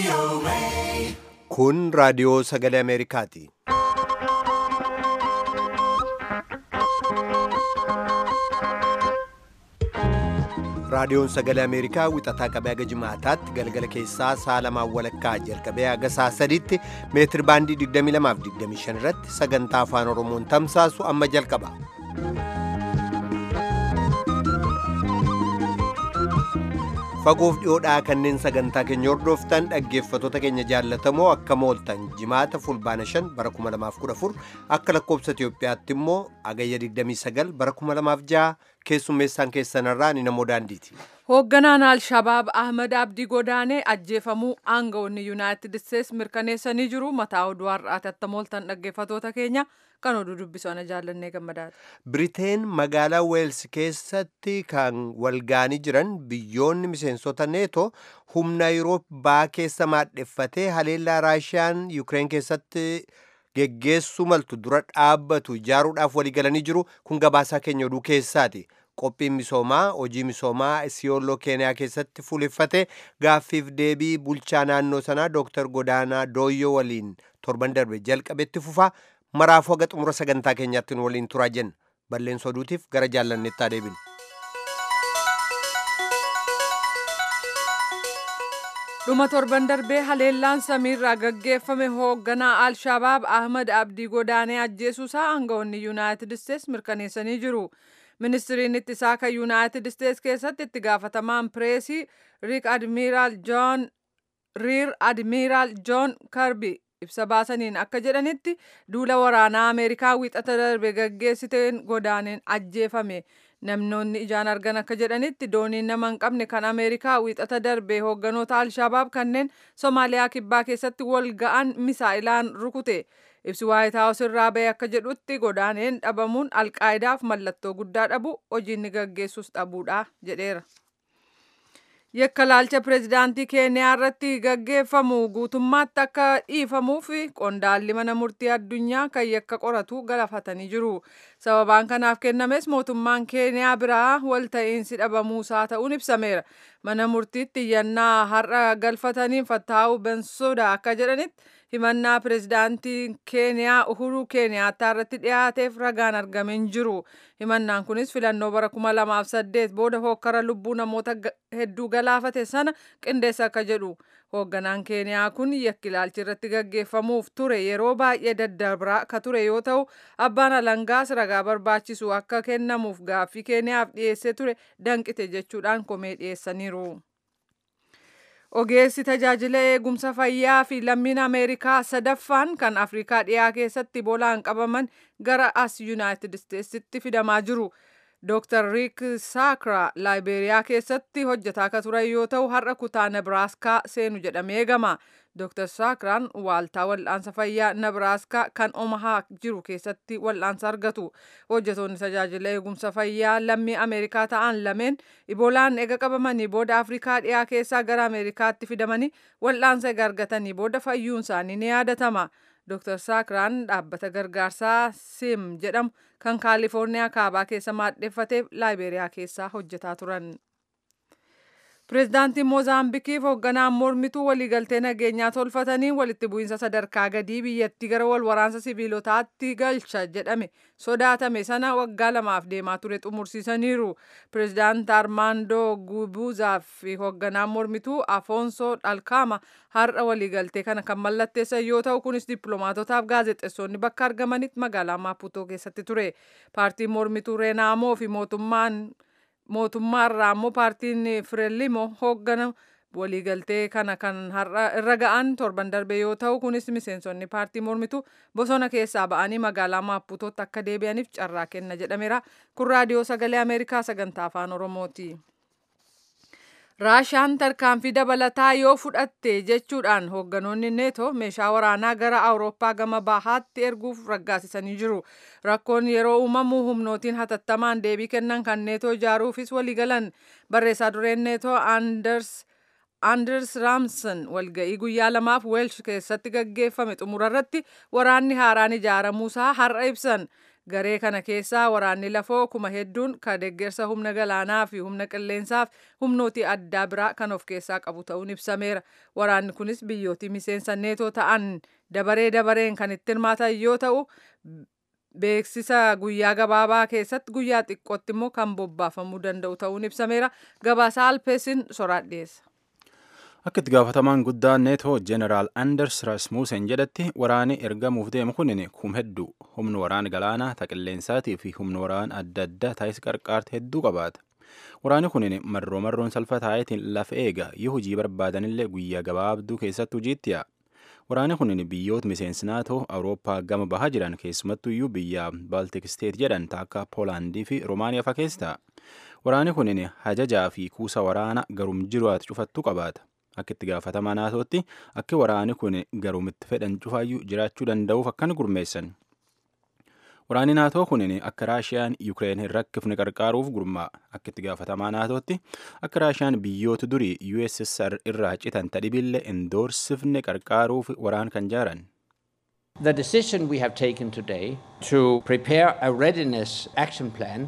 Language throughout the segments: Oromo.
Kun raadiyoo sagalee Ameerikaati. Raadiyoon sagalee Ameerikaa wixataa qabee haga jimaataatti galgala keessaa sa'a lamaan walakkaa jalqabee haga sa'a sadiitti meetir baandii 22 fi 25 irratti sagantaa afaan Oromoon tamsaasu amma jalqaba. Fagoof dhiyoodhaa kanneen sagantaa keenya hordoftan dhaggeeffattoota keenya jaallatamoo akka mooltan jimaata fulbaana 5 bara 2014 akka lakkoobsa Itoophiyaatti immoo agayya 29 bara 2006 keessummeessaan keessanarraa ni namoo daandiiti. Hoogganaan Al-Shabaab Ahmad Abdii Godaanee ajjeefamuu aangawoonni Yuunaayitid Isteets mirkaneessanii jiru. Mataa oduu har'aati akka mooltan dhaggeeffattoota keenya kan oduu dubbisana jaallannee gammadaati. Biriteen magaalaa Weels keessatti kan walgaanii jiran biyyoonni miseensota neeto humna Yurooppaa keessa maadheffatee haleellaa Raashiyaan Yukireen keessatti geggeessuu maltu dura dhaabbatu ijaaruudhaaf waliigalanii jiru kun gabaasaa keenya oduu keessaati. Qophiin misoomaa hojii misoomaa Siyooloo Keeniyaa keessatti fuulleffate gaaffiif deebii bulchaa naannoo sanaa Dr. Godaanaa Dooyyoo waliin torban darbe jalqabetti fufa maraafuu haga xumura sagantaa keenyaatti nu waliin turaa jenna. Balleessa oduutiif gara jaallanneettaa deebinu. dhuma torban darbee haleellaan samiirraa gaggeeffame hoogganaa al-shabaab ahmad abdii godaanee ajjeesuusaa aangawoonni yuunaayitid isteets mirkaneessanii jiru ministiriin ittisaa kan yuunaayitid isteets keessatti itti gaafatamaan pireesii riik admiiraal joon riir admiiraal joon karbi ibsa baasaniin akka jedhanitti duula waraanaa ameerikaa wixata darbe gaggeessiteen godaaneen ajjeefame namnoonni ijaan argan akka jedhanitti dooniin nama hin qabne kan ameerikaa wixata darbe hoogganoota alshabaab kanneen somaaliyaa kibbaa keessatti wal ga'an misaa'ilaan rukute ibsi waayit haawus irraa ba'e akka jedhutti godaaneen dhabamuun alqaayidaaf mallattoo guddaa dhabu hojiinni gaggeessus dhabuudha jedheera. yakka laalcha pireezidaantii keeniyaa irratti gaggeeffamu guutummaatti akka dhiifamuuf qondaalli mana murtii addunyaa kan yakka qoratu galafatanii jiru sababaan kanaaf kennames mootummaan keeniyaa biraa walta'iinsi dhabamuusaa ta'uun ibsameera mana murtiitti iyyannaa har'a galfataniin fattaa'u bensoda akka jedhanitti himannaa pireezidaantii keeniyaa uhuruu keeniyaattaa irratti dhiyaateef ragaan argame hin jiru himannaan kunis filannoo bara 2008 booda hokkara lubbuu namoota hedduu galaafate sana qindeessa akka jedhu hoogganaan keeniyaa kun yakki ilaalchi irratti gaggeeffamuuf ture yeroo baay'ee daddabraa ka ture yoo ta'u abbaan alangaas ragaa barbaachisu akka kennamuuf gaaffii keeniyaaf dhiyeessee ture danqite jechuudhaan komee dhiyeessaniiru. ogeessi tajaajila eegumsa fayyaa fi lammiin ameerikaa sadaffaan kan afrikaa dhiyaa keessatti iboolaan qabaman gara as yuunaayitid isteetsitti fidamaa jiru Dr. Rick Sakra Laayibeeriyaa keessatti hojjetaa akka turan yoo ta'u har'a kutaa Nebraaskaa seenu jedhamee eegama. Dr. Sakraan waaltaa wal'aansa fayyaa Nebraaskaa kan Omahaa jiru keessatti wal'aansa argatu. Hojjetoonni tajaajila eegumsa fayyaa lammii Ameerikaa ta'an lameen iboolaan ega qabamanii booda Afrikaa dhiyaa keessaa gara Ameerikaatti fidamanii wal'aansa ega argatanii booda fayyuun isaanii ni yaadatama. Dr. Sakraan dhaabbata gargaarsaa SIM jedhamu kan Kaalifoorniyaa kaabaa keessa maadheffateef Laayibeeriyaa keessaa hojjetaa turan. Pireezidaantiin Moozaambikiif hoogganaan mormituu waliigaltee nageenyaa tolfatanii walitti bu'iinsa sadarkaa gadii biyyattii gara wal waraansa sibiilotaatti galcha jedhame sodaatame sana waggaa lamaaf deemaa ture xumursiisaniiru. Pireezidaant Armaandoo Gubuuzaa fi hoogganaan mormituu Afoonsoo Dhalkaama har'a waliigaltee kana kan mallatteessan yoo ta'u kunis dippiloomaatotaaf gaazexeessonni bakka argamanitti magaalaa Maaputoo keessatti ture. Paartiin mormituu Reenaamoo fi mootummaan mootummaa irraa immoo paartiin Firelimo hooggana waliigaltee kana kan har'a irra ga'an torban darbe yoo ta'u kunis miseensonni paartii mormituu bosona keessaa ba'anii magaalaa Maaputootti akka deebi'aniif carraa kenna jedhameera. Kun raadiyoo sagalee Ameerikaa sagantaa afaan Oromooti. Raashaan tarkaanfii dabalataa yoo fudhatte jechuudhaan hoogganoonni neeto meeshaa waraanaa gara awurooppaa gama bahaatti erguuf raggaasisanii jiru. Rakkoon yeroo uumamu humnootiin hatattamaan deebii kennan kan neetoo ijaaruufis waliigalan barreessaa dureen neetoo Anders Anders Raamson walga'ii guyyaa lamaaf Weelsh keessatti gaggeeffame xumurarratti waraanni haaraan ijaaramuusaa har'a ibsan. garee kana keessaa waraanni lafoo kuma hedduun ka deeggarsa humna galaanaa fi humna qilleensaaf humnooti addaa biraa kan of keessaa qabu ta'uun ibsameera waraanni kunis biyyootii miseensa neetoo ta'an dabaree dabareen kan itti hirmaatan yoo ta'u beeksisa guyyaa gabaabaa keessatti guyyaa xiqqootti immoo kan bobbaafamuu danda'u ta'uun ibsameera gabaasa alpeesin soraadh dhiyeessa. Akka itti gaafatamaan guddaan neetoo Jeneraal Anders Rasmussen jedhatti waraanni ergamuuf deemu kunin kum hedduu humna waraana galaanaa taqilleensaatii fi humna waraana adda addaa taayis qarqaarte hedduu qabaata. Waraanni kunin marroo marroon salphaa taayetiin lafa eega yoo hojii barbaadanillee guyyaa gabaabduu keessatti hojiitti yaa'a. Waraanni kunin biyyoota miseensi naatoo Awurooppaa gama bahaa jiran keessumattuyyuu biyya Baaltik Steet jedhan akka Poolaandii fi Roomaaniyaa fa'aa keessa ta'a. Waraanni kunin hajajaa fi kuusa waraana garum jiruwaati cufattuu qabaata. Akka itti gaafatamaa naatootti akka waraanni kun garumitti fedhan cufaayyuu jiraachuu danda'uuf akkan gurmeessan. Waraanni naatoo kunin akka Raashiyaan Yukireen hin rakkifne qarqaaruuf gurmaa'a. Akka itti gaafatamaa naatootti akka Raashiyaan biyyoota durii USSR irraa citan tadhibillee indoorsifne qarqaaruuf waraan kan jaaran. The decision we have taken today to prepare a readiness action plan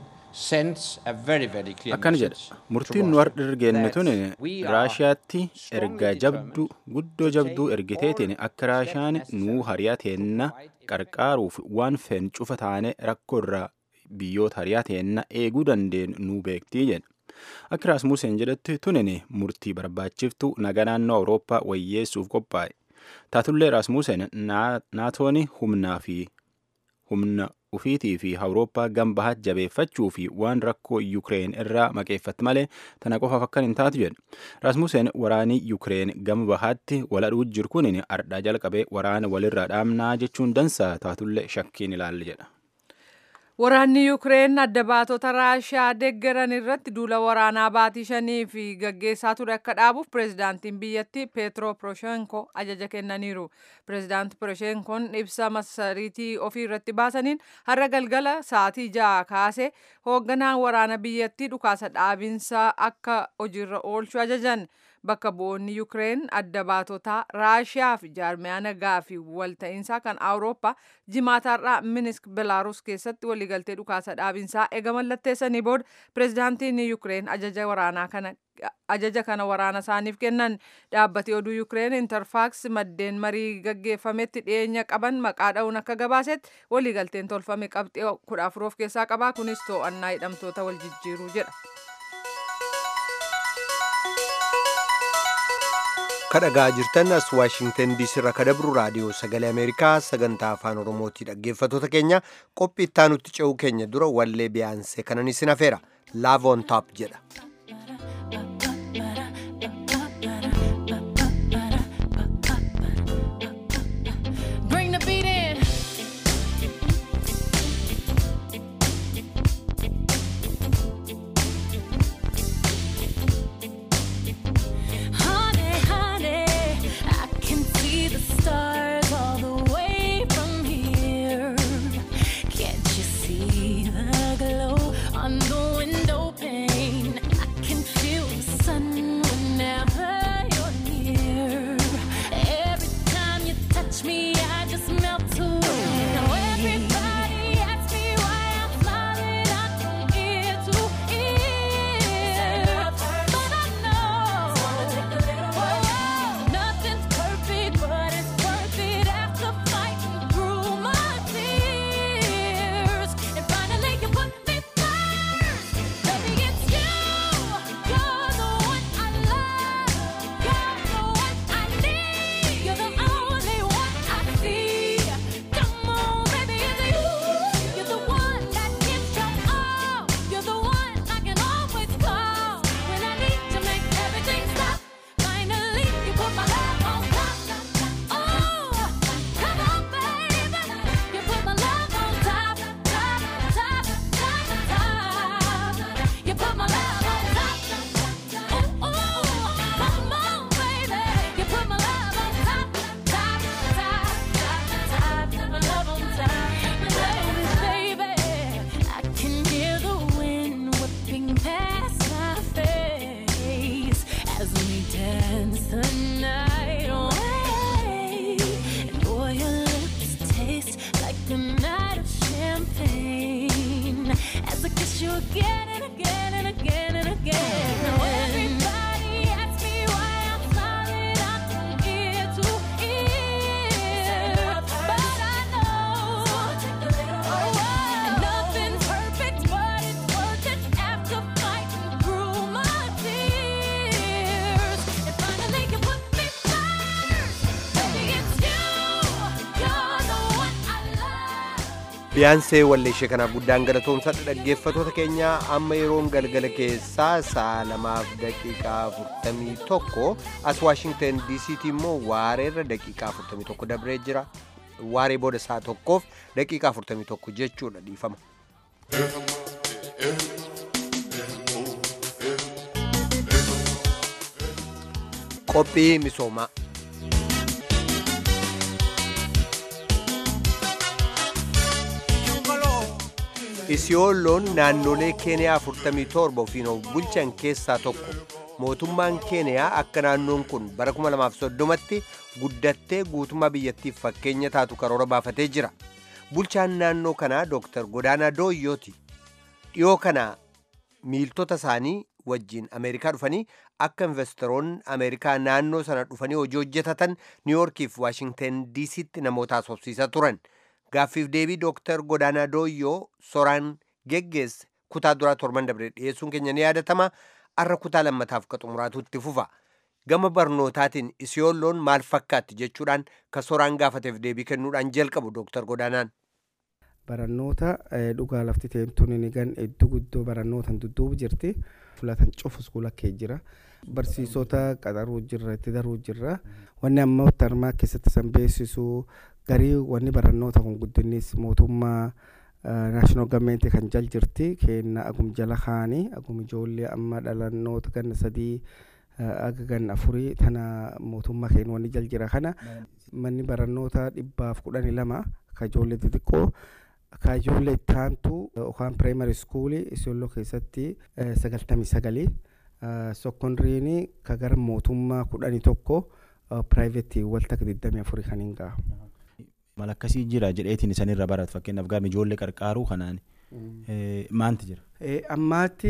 akkana jedha murtiin nu har'a ergenne tun raashiyaatti erga jabduu guddoo jabduu ergiteetiin akka raashiyaan nuu hariyaa teenna qarqaaruuf waan fen cufa taane rakkoo irraa biyyoota hariyaa teenna eeguu dandeenyu nuu beektii jedha akka raasmuuseen jedhetti tunin murtii barbaachiftuu naga naannoo awurooppaa wayyeessuuf qophaa'e taatullee raasmuuseen naatoon humnaa fi humna ufiitii fi awurooppaa gama jabeeffachuu fi waan rakkoo yukireen irraa maqeeffatti malee tana qofaaf akkan hin taatu jedhe raasmuuseen waraanii yukireen gama bahaatti waladhuu jiru kunin ardhaa jalqabee waraana walirraa dhaamnaa jechuun dansaa taatullee shakkiin ilaalle jedha. Waraanni Yukireen adda baatota Raashiyaa deeggaran irratti duula waraanaa baatii shanii fi gaggeessaa ture akka dhaabuuf pireezidaantiin biyyattii Peetro Poroshenko ajaja kennaniiru. Pireezidaanti Poroshenkoon ibsa masariitii ofii irratti baasaniin har'a galgala sa'aatii ja'a kaasee hoogganaan waraana biyyattii dhukaasa dhaabinsaa akka hojiirra oolchu ajajan. bakka bu'oonni Yukireen adda baatotaa Raashiyaa fi jaarmiyaa nagaa fi walta'iinsaa kan Awurooppaa jimaataarraa Minisk Belaaruus keessatti waliigaltee dhukaasa dhaabinsaa eega mallatteessanii booda pireezidaantiin Yukireen ajaja waraanaa kana ajaja kana waraana isaaniif kennan dhaabbati oduu Yukireen Interfaaks maddeen marii gaggeeffametti dhiyeenya qaban maqaa dha'uun akka gabaasetti waliigalteen tolfame qabxii kudha afur of keessaa qaba kunis to'annaa hidhamtoota wal jijjiiruu jedha. kadhagaa jirtan as waashingtan diisii irraa kadabru raadiyoo sagalee ameerikaa sagantaa afaan oromootii dhaggeeffatoota keenya qophii itti aanutti ce'uu keenya dura wallee biyaansee kanan isin hafeera love on top jedha. Bring the beat in. Honey, honey, I can see the stars all the way from here. Can't you see the glow on the window pane? I biyaansee walleeshee kanaaf guddaan galatoomsadha dhaggeeffatoota keenya amma yeroon galgala keessaa sa'a lamaaf daqiiqaa 41 as waashingtan diisiitii immoo waareerra daqiiqaa 41 dabree jira waaree booda sa'a tokkoof daqiiqaa 41 jechuudha dhiifama. qophii misoomaa. isiyoolloon naannolee keeniyaa 47 ofiin of bulchan keessaa tokko mootummaan keeniyaa akka naannoon kun bara 2030tti guddattee guutummaa biyyattiif fakkeenya taatu karoora baafatee jira bulchaan naannoo kanaa dooktar godaanaa dooyyooti dhiyoo kana miiltota isaanii wajjiin ameerikaa dhufanii akka investoroonni ameerikaa naannoo sana dhufanii hojii hojjetatan niiyorkiif waashingten diisiitti namoota haasofsiisaa turan gaaffiif deebii dooktar godaanaa dooyyoo soraan geggeesse kutaa duraa torban dabre dhiyeessuun keenya ni yaadatama arra kutaa lammataaf ka xumuraatu itti fufa gama barnootaatiin isiyoolloon maal fakkaatti jechuudhaan ka soraan gaafateef deebii kennuudhaan jalqabu dooktar godaanaan. barannoota dhugaa lafti teemtuun ni gan iddoo guddoo barannootan dudduubu jirti filatan cufu iskuula kee jira barsiisota qaxaruu jirra itti daruu jirra wanni amma tarmaa keessatti san beeksisu garii wanni barannoota kun guddinnis mootummaa naashinaal gavmeenti kan jal jirti kenna agum jala kaanii agum ijoollee amma dhalannoota ganna sadii aga ganna afurii tana mootummaa keenya wanni jal jira kana manni barannoota dhibbaaf kudhanii lama ka ijoollee xixiqqoo ka ijoollee ittaantu yookaan pireemari iskuulii isiyooloo keessatti sagaltamii sagalii sokondiriini ka gara mootummaa kudhanii tokko piraayiveetii waltakka digdamii afurii kan hin gahu. Mal akkasii jira jedheetiin isanirra baratu fakkeenyaaf gaafa ijoollee qarqaaruu kanaan maanti jira. Ammaatti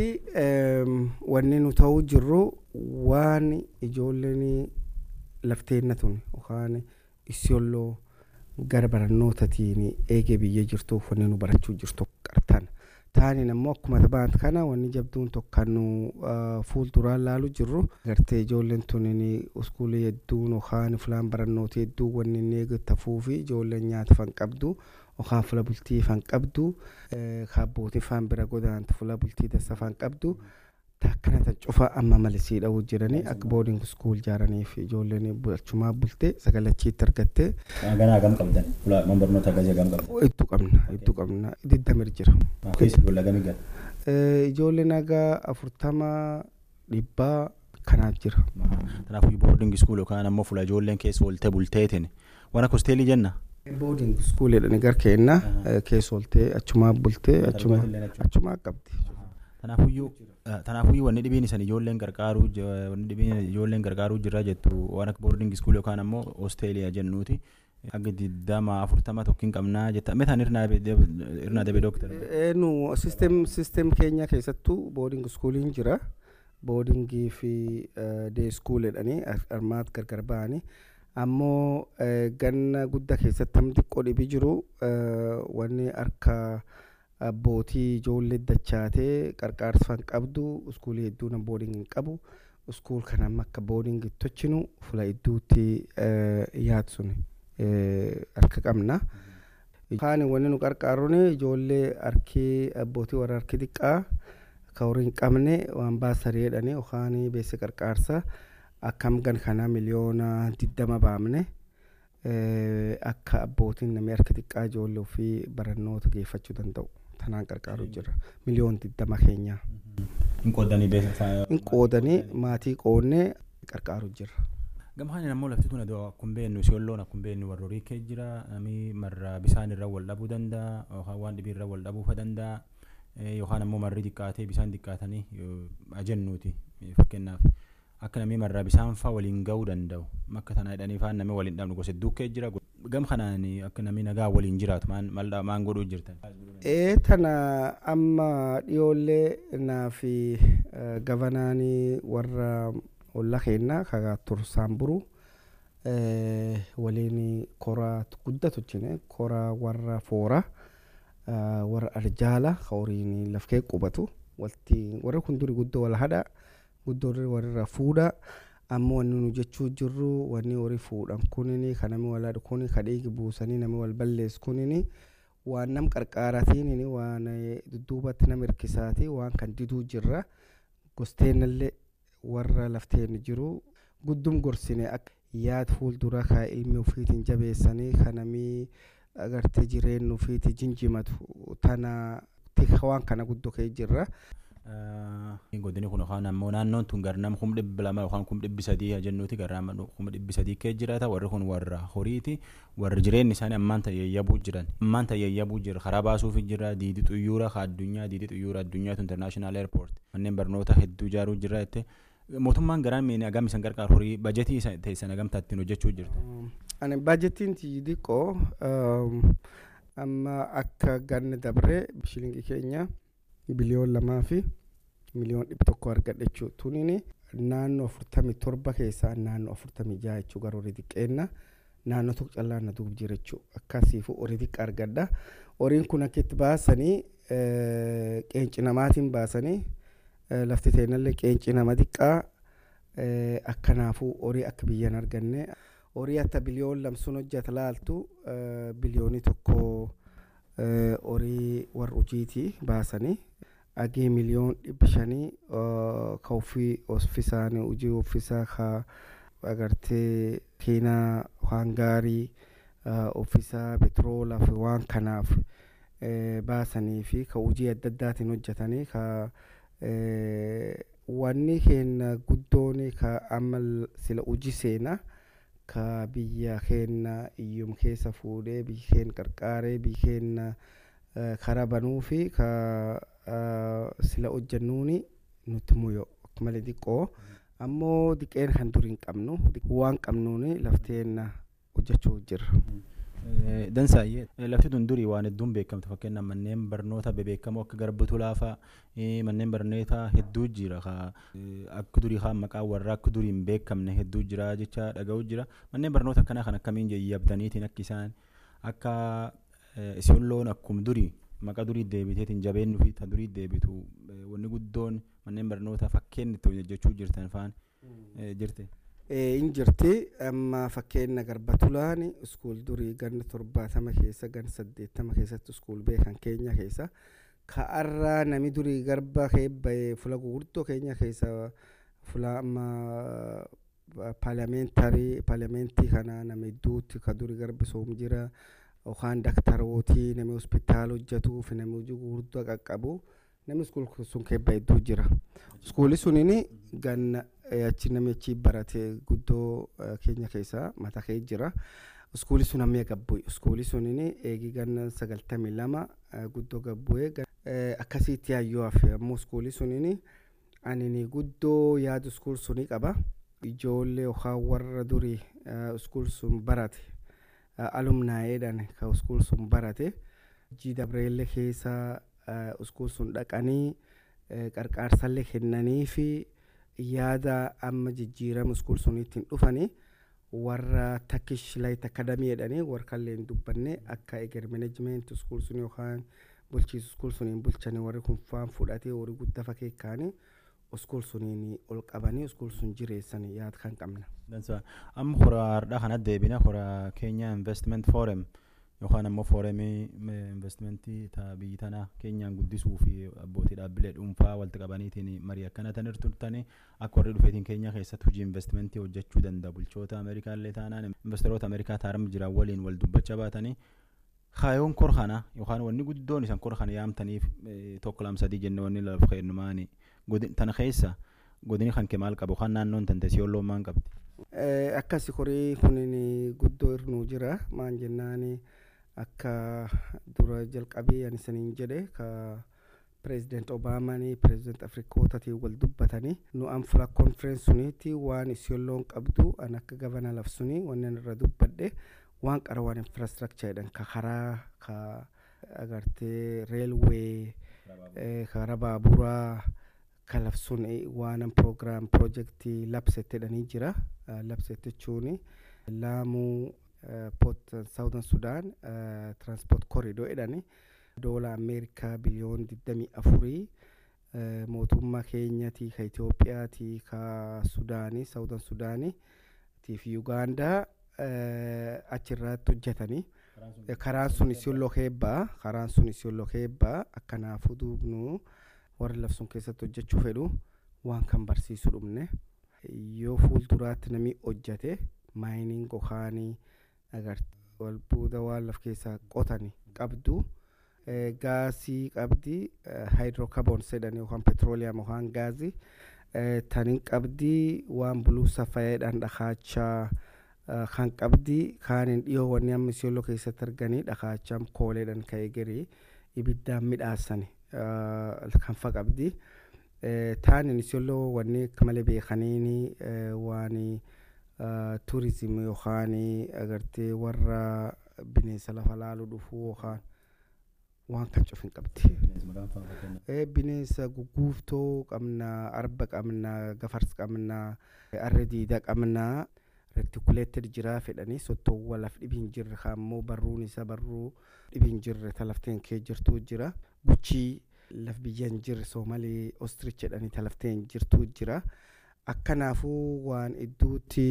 wanni nu ta'uu jirru waan ijoolleen lafteenna tun yookaan isiyooloo gara barannootatiin eegee biyyee jirtuuf wanni nu barachuu jirtu qartan. Taaniin ammoo akkuma taphatan kana wanni jabduun tokko nu fuulduraan laalu jirru gartee ijoolleen tuniin iskuulii hedduun yookaan filaan barannootii hedduu wanni inni eegatafuu fi ijoolleen nyaata fan qabdu yookaan fula bultii fan qabdu kaabbootii fan bira godaantu fula bultii dassa fan qabdu. Takkanata cufa amma malisii dha'uu jiranii akka booding iskuul ijaaraniif ijoolleen achumaa bultee sagalachiitti argattee. Ganaa hagam qabdan? Man barnoota akkasii hagam qabdan? Hedduu qabna hedduu qabna digdamir jira. Keessa ijoollee hagamii gala? Ijoolleen haga afurtama dhibbaa kanaaf jira. Kanaafuu booding iskuul yookaan ammoo fuula ijoolleen keessa ooltee bulteetiin waan akka hosteelii jenna? Booding iskuul jedhanii gar keenna keessa ooltee achumaa bultee achumaa qabdi. Tanaafuyyuu wanni dhibiin isan ijoolleen gargaaruu wanni dhibiin ijoolleen gargaaruu jirra jettu waan akka boarding school yookaan ammoo hosteeliyaa jennuuti. Akka digdama afurtama tokkiin qabnaa jetta. Meeshaan irnaa dabe dooktar. Nu sisteem sisteem keenya keessattuu boarding schooliin jira. Boardingii fi dee school jedhanii armaat gargar ba'anii. Ammoo ganna guddaa keessatti hamti xiqqoo dhibii jiru wanni harka. abbootii ijoollee dachaatee qarqaarsifan qabdu iskuulii hedduu nan booding hin qabu iskuul kana amma akka booding tochinu fula hedduutti yaadu sun harka qabna. Kaan wanni nu qarqaaruun ijoollee harkii abbootii warra harki xiqqaa ka horii hin qabne waan baasarii jedhanii yookaan beessa qarqaarsa akkam gan kana miliyoona digdama baamne. akka abbootiin namni harka xiqqaa ijoollee ofii barannoota geeffachuu danda'u tanaan qarqaaruu jira miliyoon digdama keenya. Hin qoodanii beeksisa. Hin qoodanii maatii qoodnee qarqaaruu jira. Gamhaan ammoo lafti tun akkuma beeknu siyoolloon akkuma beeknu warra horii kee jira namni marra bisaan irra wal dhabuu danda'a yookaan waan dhibii irra wal dhabuufa danda'a yookaan ammoo marri xiqqaatee bisaan xiqqaatanii ajennuuti fakkeenyaaf. akka namni marraa bisaan fa'aa waliin ga'uu danda'u akka tanaa jedhanii fa'aa namni waliin dhabnu gosa hedduu kee jira gam kanaan akka namni nagaa waliin jiraatu maan godhuu jirtan. Ee tana amma dhiyoollee naa fi gavanaanii warra ollaa keenyaa kagaa tursaan buru waliin koraa guddaa tolchine koraa warra foora warra arjaala horiin lafkee qubatu warra kun duri guddoo wal hadhaa. guddoo warra fuudha ammoo wanni nu jechuu jirru wanni horii fuudhan kunini kan namni wal haadhu kuni ka dhiigi buusanii namni wal balleessu kunini waan nam qarqaaratiin waan dudduubatti nam hirkisaati waan kan diduu jirra gosteenallee warra lafteen jiru guddum gorsine akka yaad fuuldura kaa ilmi ofiitiin jabeessanii kanamii agartee jireenya ofiitii jinjimatu tana waan kana guddoo kee jirra. godini kun yookaan ammoo naannoon tun gara nama kuma dhibba lama yookaan kuma dhibbi sadii jennuuti gara nama kuma dhibbi sadii kee jiraata warri kun warra horiiti warri jireenyi isaanii ammaan tayyayyabuu jiran ammaan tayyayyabuu jira karaa baasuufi jira diidii xuyyuura ka addunyaa diidii xuyyuura addunyaatu international airport manneen barnoota hedduu ijaaruu jira jettee mootummaan garaan miini agam isan qarqaar horii bajetii teessan agamtaa ittiin hojjechuu jirta. Ani bajetiin xiqqoo amma akka ganna dabree shilingii keenya biliyoon lamaa fi miliyoon dhibba tokko argadha jechuudha. Tuniin naannoo afurtamii torba keessaa naannoo afurtamii jaha jechuudha gara horii xiqqeenna naannoo tokko callaa na duub jira jechuudha. Akkasiifu horii xiqqa argadha. Horiin kun akka itti baasanii qeenci namaatiin baasanii lafti teenallee qeenci nama xiqqaa akkanaafuu horii akka biyyan arganne horii akka biliyoon lamsuun hojjeta laaltu biliyoonii tokko horii warra hojiitii baasanii agee miliyoon dhibba shanii ka ofii offisaanii hojii offisaa ka agartee keenaa waan gaarii offisaa petroolaa fi waan kanaaf baasanii fi ka hojii adda addaatiin hojjetanii ka wanni keenya guddoon ka amma sila hojii seenaa ka biyya keenya iyyum keessa fuudhee biyya keenya qarqaaree biyya keenya karaa banuu fi ka sila hojjennuuni nutti muyoo malee xiqqoo ammoo diqeen kan durii hin qabnu waan qabnuuni lafteen hojjechuu jirra. Dansaayyee lafti tun durii waan hedduun beekamtu fakkeenyaaf manneen barnoota bebeekamoo akka garbutu laafaa manneen barnootaa hedduu jira akka durii kaan maqaa warra akka durii hin beekamne hedduu jira jecha dhaga'u jira manneen barnoota akkanaa kan akkamiin yaabdaniitiin akka isaan akka isin loon akkuma durii maqaa durii deebiteetiin jabeenyu fi ta durii deebitu wanni guddoon manneen barnootaa fakkeen itti hojjechuu jirtan faan jirte. hin jirti amma fakkeenya garbatulaan iskuul durii ganna torbaatama keessa ganna saddeettama keessatti iskuul beekan keenya keessa ka'arraa nami durii garba keebba'ee fula gurguddoo keenya keessa fula amma paarlamentarii paarlamentii kana nama hedduutti ka durii garbisoom jira yookaan daktarootii nami hospitaala hojjetuu fi nami hojii gurguddoo qaqqabu namni iskuul sun keebba hedduu jira iskuulli suniin ganna achi namichi barate guddoo keenya keessa mata kee jira iskuulli sun amma gabbu'e iskuulli suniin eegi ganna sagaltamii lama guddoo gabbu'e akkasitti yaayyoo hafe ammoo iskuulli suniin ani guddoo yaadu iskuul sunii qaba ijoollee yookaan warra durii iskuul sun barate alumnaayeedhaan ka iskuul sun barate jii dabreellee keessa iskuul sun dhaqanii qarqaarsallee kennanii fi yaada amma jijjiirama iskuul suniittiin dhufanii warra takkish layit akadamii jedhanii warra kalleen dubbanne akka eger meneejimenti iskuul sun yookaan bulchiisu iskuul suniin bulchanii warri kun faan fudhatee horii guddaa fakkeekkaanii iskuul suniin ol qabanii iskuul sun jireessanii yaada kan qabna. Amma hora hardhaa kana deebina hora keenya investment forum yookaan ammoo fooremii investmentii biyyi tanaa keenyaan guddisuu fi abbootii dhaabbilee dhuunfaa walitti qabaniitiin marii akkana tan turtanii akka warri dhufeetiin keenya keessatti hojii investmentii hojjechuu danda'a bulchoota ameerikaa illee taanaan investoroota ameerikaa taarama jiran waliin wal dubbachaa baatanii kaayoon kor kana yookaan wanni guddoon isan kor kana yaamtaniif tokko lama sadii jenne wanni lafa kennumaani tana keessa godini kan kee maal qabu yookaan naannoon tante siyoon loon qabdi. Akkasi horii kunin guddoo irnuu jira maan jennaani. akka dura jalqabee ani saniin jedhe ka pireezident obaamaanii pireezident afrikootatii wal dubbatanii nu an fula konferensi suniitti waan isiyolloon qabdu an akka gavana lafsunii wannen irra dubbadhe waan qara waan infrastructure jedhan ka karaa ka agartee reelwee karaa baaburaa ka lafsun waanan proogiraam piroojeektii labsette jedhanii jira labsette jechuun laamuu port southern sudan transport corridor jedhani doola ameerikaa biliyoon 24 mootummaa keenyatii ka itiyoophiyaatii ka sudaanii southern sudaanii tiif yugaandaa achirratti hojjetanii karaan sun isiyolloo keebbaa karaan sun isiyolloo keebbaa akkanaafuu duubnu warri lafsun keessatti hojjechuu fedhu waan kan barsiisu dhumne yoo fuulduraatti namni hojjate maayiniin gokaanii agartee walbuuda waan laf keessaa qotani qabdu gaasii qabdi haayidrookaboons jedhan yookaan petrooliyam yookaan gaazii tanin qabdi waan buluusa fayyadhan dhakaachaa kan qabdi kaanin dhiyoo wanni amma isiyolloo keessatti arganii dhakaachaa kooleedhan ka'ee garii ibiddaan midhaasani kan fa qabdi taanin isiyolloo wanni akka malee beekaniini waan turizim yookaan agartee warra bineensa lafa laaluu dhufuu yookaan waan kan cufin qabdi. Bineensa gugguuftoo qabna, arba qabna, gafars qabna, arra diidaa qabna. retikuleeted jira fedhanii sottoowwan laf dhibi hin jirre kaammoo barruun isaa barruu dhibi hin jirre talafteen kee jirtuu jira guchii laf biyya hin jirre soomalee ostrich jedhanii talafteen jirtuu jira akkanaafuu waan idduutti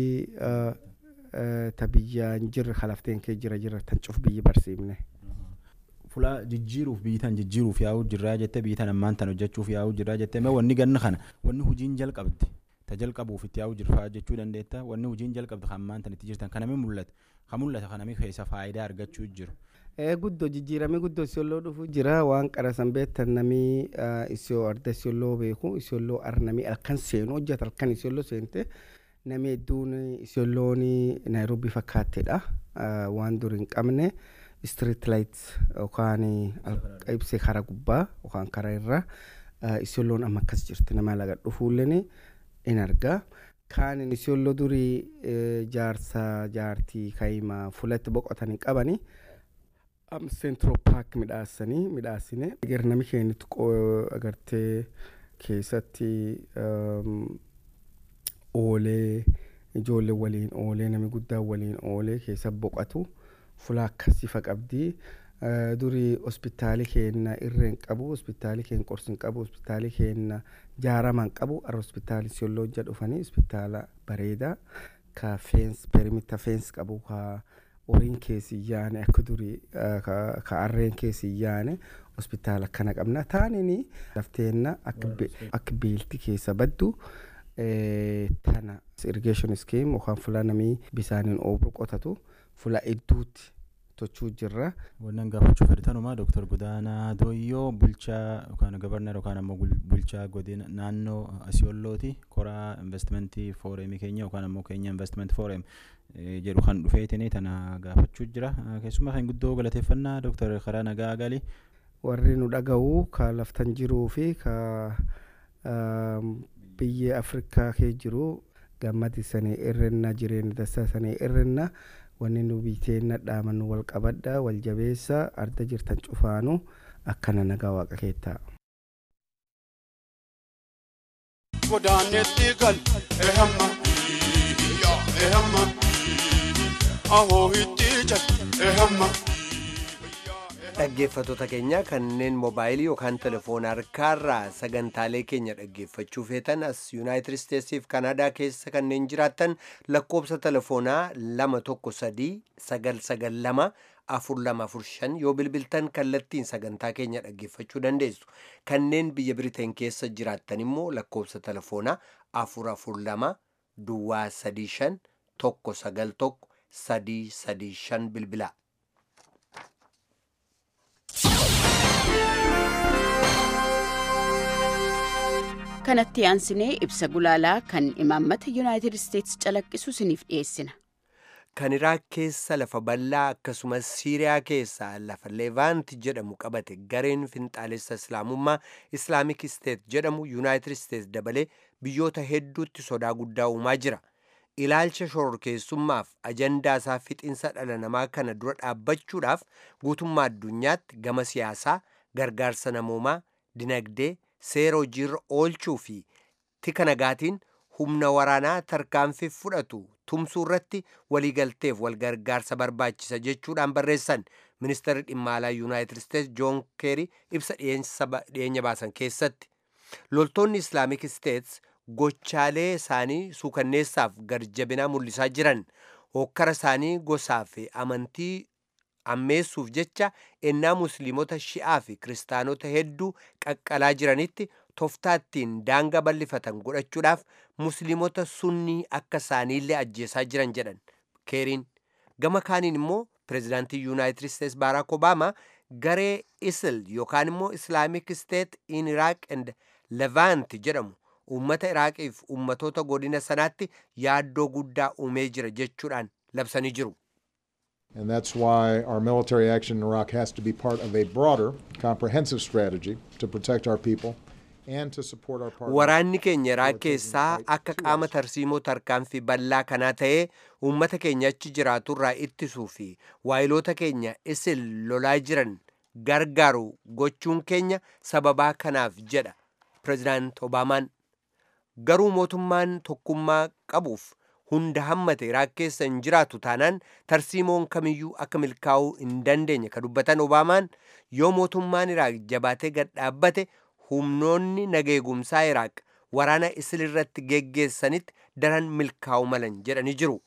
ta biyya hin jirre kalafteen kee jira jira tan cuf biyyi barsiifne. Fulaa jijjiiruuf biitan jijjiiruuf yaa'uu jirraa jettee biitan ammaan tan hojjechuuf yaa'uu jirraa jettee mee wanni ganna kana wanni hojiin jalqabdi ta jalqabuuf itti yaa'uu jirfaa jechuu dandeetta wanni hojiin jalqabdi kan ammaan tan itti jirtan kanami mul'ata kan mul'ata kanami keessa faayidaa argachuu jiru. guddoo jijjiiramee guddoo isiolloo dhufu jira waan qarasan beektan namii isiyoo arda isiolloo beeku isiolloo ar namii halkan seenu hojjeta halkan isiolloo seente namii hedduun isiolloon naayiroobii fakkaatteedha waan dur hin qabne street light yookaan ibsee karaa gubbaa yookaan karaa irra isiolloon amma akkas jirti nama laga dhufuulleen in argaa. Kaanin isiolloo durii jaarsa jaartii kaayimaa fulatti boqotanii qabanii. am central park midhaasanii midhaasine eger nami keenyatti agartee keessatti oolee ijoollee waliin oolee nami guddaa waliin oolee keessa boqatu fulaa akkasiifa qabdi durii hospitaali keenna irreen qabu hospitaali keen qorsin qabu hospitaali keenna jaaraman qabu ara hospitaali siyoolooja dhufanii hospitaala bareedaa ka feens perimita feens qabu ka horiin keessi yaane akka durii ka arreen keessi yaane hospitaala akkana qabna taanini lafteenna akka beelti keessa baddu tana irrigation scheme yookaan fulaa namii bisaaniin oobru qotatu fulaa hedduutti tochuu jirra. Wannan gaafachuu fedhatanumaa Dooktar Godaanaa Dooyyoo bulchaa yookaan gabarnar yookaan ammoo bulchaa godina naannoo Asiyoollooti koraa investimentii fooreemii keenya yookaan ammoo keenya investiment fooreem jedhu kan dhufeetini tana gaafachuu jira keessumaa kan guddoo galateeffannaa Dooktar Karaa Nagaa Galii. Warri nu dhaga'u ka laftan jiruu fi ka biyya Afrikaa kee jiru gammadi sanii irrenna jireenya dasa sanii irrenna. wanni nu biteenna dhaaman wal qabadha wal jabeessa arda jirtan cufaanu akkana nagaa waaqa keettaa. Godaanetti gal ehamma ehamma ahoo itti jal ehamma. dhaggeeffattoota keenya kanneen moobaayilii yookaan telefoona harkaarraa sagantaalee keenya dhaggeeffachuu feetan as yuunaayitid isteetsiif kanaadaa keessa kanneen jiraattan lakkoobsa telefoonaa lama tokko sadii sagal sagal lama afur lama afur shan yoo bilbiltan kallattiin sagantaa keenya dhaggeeffachuu dandeessu kanneen biyya biriteen keessa jiraattan immoo lakkoobsa telefoonaa afur afur lama duwwaa sadii shan tokko sagal tokko sadii sadii shan bilbilaa. kanatti aansinee ibsa gulaalaa kan imaammata yuunaayitid isteetsi calaqqisu isiniif dhiyeessina. kan iraaq keessa lafa bal'aa akkasumas siiriyaa keessa lafa leevaanti jedhamu qabate gareen finxaalessa islaamummaa islaamik isteet jedhamu yuunaayitid isteets dabalee biyyoota hedduutti sodaa guddaa uumaa jira ilaalcha shororkeessummaaf ajandaa isaa fixinsa dhala namaa kana dura dhaabbachuudhaaf guutummaa addunyaatti gama siyaasaa gargaarsa namoomaa dinagdee seera hojiirra oolchuu fi tika nagaatiin humna waraanaa tarkaanfii fudhatu tumsuu irratti waliigalteef walgargaarsa barbaachisa jechuudhaan barreessan ministeerri dhimma alaa yuunaayitid isteets joon keeri ibsa dhiyeenya baasan keessatti loltoonni islaamik isteets gochaalee isaanii suukanneessaaf garjabinaa mul'isaa jiran hokkara isaanii gosaa fi amantii ammeessuuf jecha ennaa musliimota shi'aa fi kiristaanota hedduu qaqqalaa jiranitti toftaattiin daanga bal'ifatan godhachuudhaaf musliimota sunnii akka isaaniillee ajjeesaa jiran jedhan keeriin gama kaaniin immoo pireezidaantii yuunaayitid isteets baaraak obaamaa garee isil yookaan immoo islaamik steet in iraaq and levaant jedhamu uummata iraaqiif uummatoota godina sanaatti yaaddoo guddaa uumee jira jechuudhaan labsanii jiru. And that's why our military action in Iraq has to be part of a broader, comprehensive strategy to protect our people and to support our partners. Waraanni keenya Iraaq keessaa akka qaama tarsiimoo tarkaanfii bal'aa kanaa ta'ee uummata keenya achi jiraaturraa ittisuu fi waayiloota keenya isil lolaa jiran gargaaru gochuun keenya sababaa kanaaf jedha pireezidaant Obaamaan. Garuu mootummaan tokkummaa qabuuf hunda hammate Iraaq keessa hin jiraatu taanaan tarsiimoon kamiyyuu akka milkaa'uu hin dandeenye ka dubbatan Obaamaan yoo mootummaan Iraaq jabaatee gad dhaabbate humnoonni nageegumsaa Iraaq waraana isil irratti geggeessanitti daran milkaa'u malan jedhanii jiru.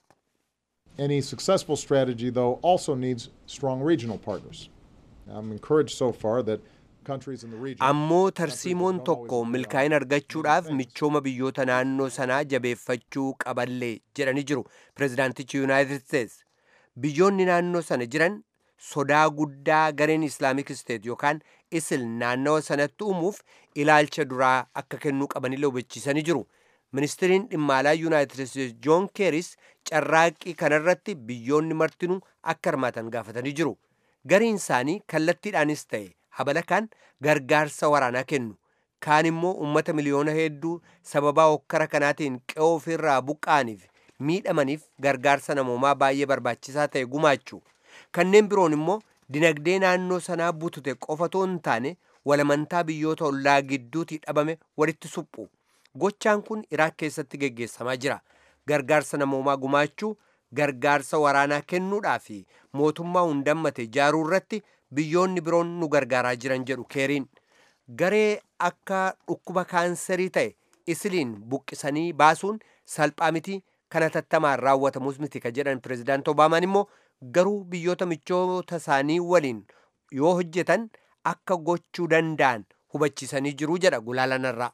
Any successful strategy, though, also needs strong regional partners. I'm encouraged so far that countries in the region. Ammoo tarsiimoon tokko milkaa'ina argachuudhaaf michooma biyyoota naannoo sanaa jabeeffachuu qaballee jedhanii jiru pireezidaantichi yuunaayitid isteets. Biyyoonni naannoo sana jiran sodaa guddaa gareen islaamik isteet yookaan isil naannawa sanatti uumuuf ilaalcha duraa akka kennuu qabanillee hubachiisanii jiru. Ministiriin dhimma alaa yuunaayitid isteets joon keeris carraaqqii kanarratti biyyoonni martinuu akka hirmaatan gaafatanii jiru. Gariin isaanii kallattiidhaanis ta'e habala kaan gargaarsa waraanaa kennu. Kaan immoo uummata miliyoona hedduu sababaa hokkara kanaatiin qe'oo ofirraa buqqa'aniif miidhamaniif gargaarsa namoomaa baay'ee barbaachisaa ta'e gumaachu. Kanneen biroon immoo dinagdee naannoo sanaa butute qofatoo hin taane walamantaa biyyoota ollaa gidduutii dhabame walitti suphu. Gochaan kun Iraaq keessatti geggeessamaa jira. Gargaarsa namoomaa gumaachuu, gargaarsa waraanaa kennuudhaa fi mootummaa hundammate ijaaruu irratti biyyoonni biroon nu gargaaraa jiran jedhu keeriin. Garee akka dhukkuba kaanserii ta'e isiliin buqqisanii baasuun salphaa miti kana tattamaan raawwatamus miti ka jedhan pireezidaant Obaamaan immoo garuu biyyoota michoota isaanii waliin yoo hojjetan akka gochuu danda'an hubachiisanii jiru jedha gulaalanarraa.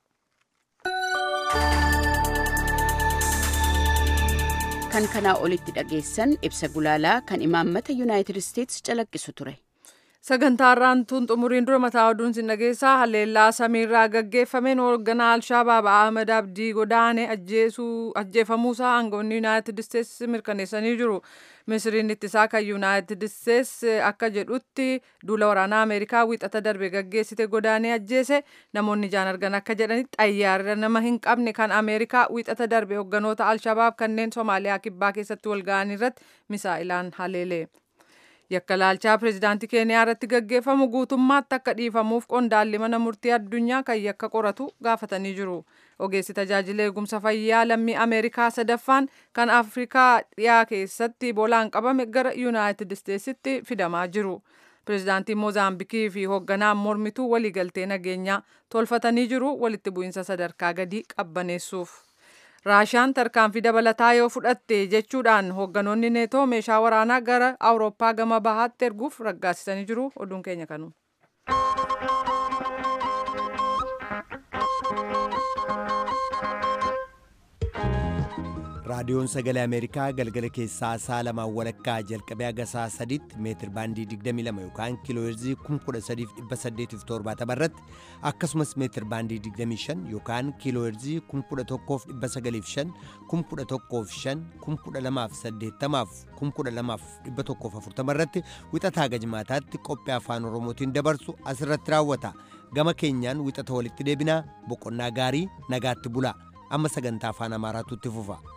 kan kanaa olitti dhageessan ibsa gulaalaa kan imaammata yuunaayitid isteetsi calaqqisu ture. sagantaarraan tun xumuriin dura mataa oduun sin dhageessaa haleellaa samiirraa gaggeeffameen hoogganaa alshabaab ahmed abdii godaane ajjeefamuusaa aangoonni yuunaayitid isteets mirkaneessanii jiru misiriin ittisaa kan yuunaayitid isteets akka jedhutti duula waraanaa ameerikaa wiixata darbe gaggeessite godaanee ajjeese namoonni ijaan argan akka jedhanitti xayyaara nama hin qabne kan ameerikaa wiixata darbe hoogganoota alshabaab kanneen soomaaliyaa kibbaa keessatti walga'an irratti misaa'ilaan haleele. yakka laalchaa pireezidaantii keeniyaa irratti gaggeeffamu guutummaatti akka dhiifamuuf qondaalli mana murtii addunyaa kan yakka qoratu gaafatanii jiru ogeessi tajaajila eegumsa fayyaa lammii ameerikaa sadaffaan kan afrikaa dhiyaa keessatti ibolaan qabame gara yuunaayitid isteetsitti fidamaa jiru pireezidaantiin moozaambikii fi hoogganaan mormituu waliigaltee nageenyaa tolfatanii jiru walitti bu'iinsa sadarkaa gadii qabbaneessuuf. raashaan tarkaanfii dabalataa yoo fudhatte jechuudhaan hoogganoonni neetoo meeshaa waraanaa gara awurooppaa gama bahaatti erguuf raggaasisanii jiru oduun keenya kanu. raadiyoon sagalee ameerikaa galgala keessaa saa lamaan walakkaa jalqabee haga saa sadiitti meetir baandii 22 yookaan kiilooheerzii 13870 irratti akkasumas meetir baandii 25 yookaan kiilooheerzii 11905 115 12080 12140 irratti wixataa gajmaataatti qophii afaan oromootiin dabarsu asirratti raawwata gama keenyaan wixata walitti deebinaa boqonnaa gaarii nagaatti bulaa amma sagantaa afaan amaaraatu itti fufa.